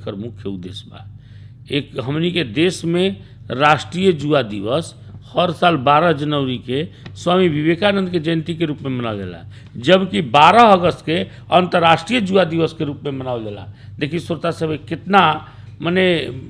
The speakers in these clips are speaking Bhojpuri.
एकर मुख्य उद्देश्य बा एक हमनी के देश में राष्ट्रीय जुआ दिवस हर साल 12 जनवरी के स्वामी विवेकानंद के जयंती के रूप में मनावल जाला जबकि 12 अगस्त के अंतर्राष्ट्रीय जुआ दिवस के रूप में मनावल जाला देखिए श्रोता सब कितना मने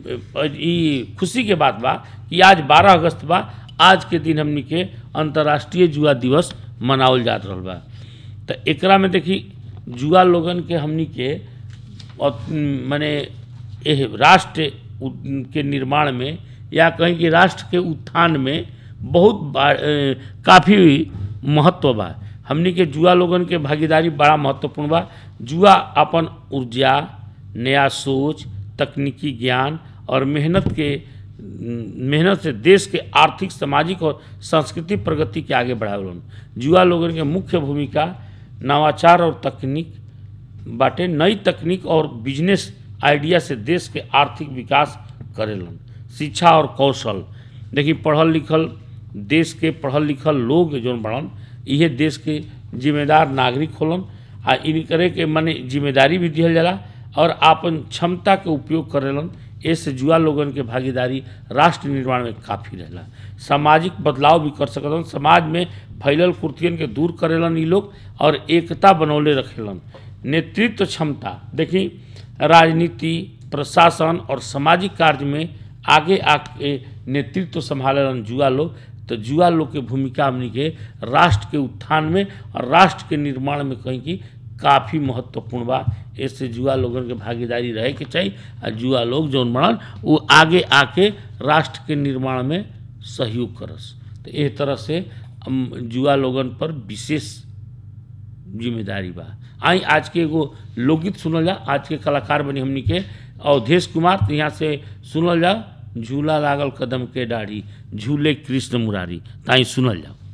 ई खुशी के बात बा कि आज 12 अगस्त बा आज के दिन हमनी के अंतर्राष्ट्रीय जुआ दिवस मनावल जात रहल बा तो एकरा में देखी जुआ लोगन के हमनी के और, माने एह राष्ट्र उ- के निर्माण में या कहीं कि राष्ट्र के उत्थान में बहुत बा- ए, काफ़ी महत्व बा हमनी के जुआ लोगन के भागीदारी बड़ा महत्वपूर्ण बा जुआ अपन ऊर्जा नया सोच तकनीकी ज्ञान और मेहनत के मेहनत से देश के आर्थिक सामाजिक और सांस्कृतिक प्रगति के आगे बढ़ावलन जुआ लोगन के मुख्य भूमिका नवाचार और तकनीक बाटे नई तकनीक और बिजनेस आइडिया से देश के आर्थिक विकास करेलन शिक्षा और कौशल देखिए पढ़ल लिखल देश के पढ़ल लिखल लोग जौन बड़न इहे देश के जिम्मेदार नागरिक होलन आ इनकरे के मने जिम्मेदारी भी दिहल जाला और आपन क्षमता के उपयोग करेलन ऐसे जुआ लोगन के भागीदारी राष्ट्र निर्माण में काफ़ी रहेला सामाजिक बदलाव भी कर सकलन समाज में फैलल कुर्तियन के दूर करेलन ई लोग और एकता बनौले रखेलन नेतृत्व क्षमता देखी राजनीति प्रशासन और सामाजिक कार्य में आगे आके नेतृत्व संभालेलन जुआ लोग तो जुआ लोग के भूमिका हमनी के राष्ट्र के उत्थान में और राष्ट्र के निर्माण में कहीं की काफ़ी महत्वपूर्ण बा ऐसे जुआ लोगन के भागीदारी रहे के चाहिए और जुआ लोग जौन बनल वो आगे आके राष्ट्र के निर्माण में सहयोग करस तो एह तरह से हम जुआ लोगन पर विशेष जिम्मेदारी बा आई आज के एगो लोकगीत सुनल जा आज के कलाकार बनी हमनी के अवधेश कुमार तो यहाँ से सुनल जा झूला लागल कदम के डाढ़ी झूले कृष्ण मुरारी ताई सुनल जाओ